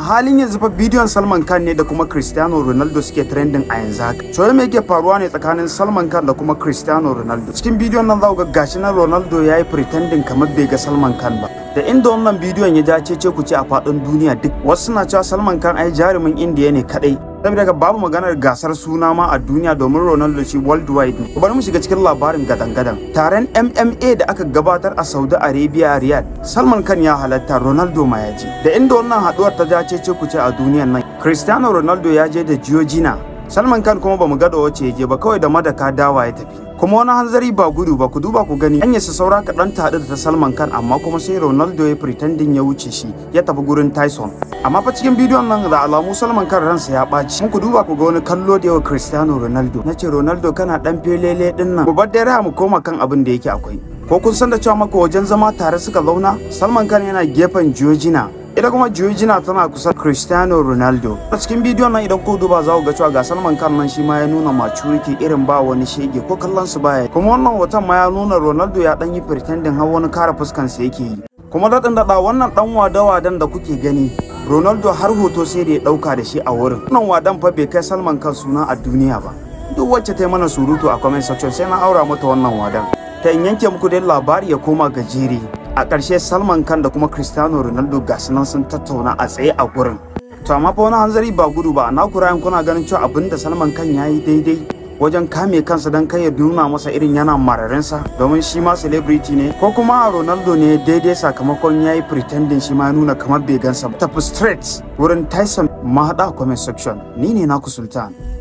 halin yanzu fa bidiyon Salman Khan ne da kuma Cristiano Ronaldo suke trending a yanzu haka to me yake faruwa ne tsakanin Salman Khan da kuma Cristiano Ronaldo cikin bidiyon nan za ku ga gashi na Ronaldo yayi pretending kamar bai ga Salman Khan ba da inda wannan bidiyon ya dace ce ku ce a faɗin duniya duk wasu suna cewa Salman Khan ai jarumin Indiya ne kadai saboda ga babu maganar gasar suna ma a duniya domin Ronaldo shi worldwide ne bari mu shiga cikin labarin gadan-gadan taron MMA da aka gabatar a Saudi Arabia Riyadh Salman Khan ya halatta Ronaldo ma ya je da inda wannan haduwar ta dace ce ku ce a duniyan nan Cristiano Ronaldo ya je da Georgina Salman Khan kuma bamu ga da wace ya je ba kawai da madaka dawa ya tafi kuma wani hanzari ba gudu ba ku duba ku gani an yasa saura kaɗan ta haɗu da ta Salman Khan amma kuma sai Ronaldo ya pretending ya wuce shi ya tafi gurin Tyson amma fa cikin bidiyon nan da alamu Salman Khan ransa ya ɓaci mun ku duba ku ga wani kallo da yawa Cristiano Ronaldo nace Ronaldo kana dan felele din nan mu bar dare mu koma kan abin da yake akwai ko kun san da cewa maka wajen zama tare suka zauna Salman Khan yana gefen Georgina ita kuma Georgina tana kusa Cristiano Ronaldo a cikin bidiyon nan idan ku duba za ku ga cewa ga Salman Khan nan shi ma ya nuna maturity irin ba wani shege ko kallon su baya kuma wannan hoton ma ya nuna Ronaldo ya dan yi pretending har wani kara fuskan sa yake yi kuma daɗin daɗa wannan ɗan wada-wadan da kuke gani Ronaldo har hoto sai da ya ɗauka da shi a wurin wannan wadan fa bai kai Salman Khan suna a duniya ba duk wacce ta yi mana surutu a comment section sai na aura mata wannan wadan ta in yanke muku dai labari ya koma gajere a ƙarshe salman khan da kuma cristiano ronaldo ga nan sun tattauna a tsaye a gurin to amma fa wani hanzari ba gudu ba na kurayen kuna ganin cewa abin da salman khan ya yi daidai wajen kame kansa don kai ya nuna masa irin yana mararinsa domin shi ma celebrity ne ko kuma ronaldo ne daidai sakamakon ya yi pretending shi ma nuna kamar bai gansa ba tafi straight wurin tyson mahaɗa comment section ni ne naku sultan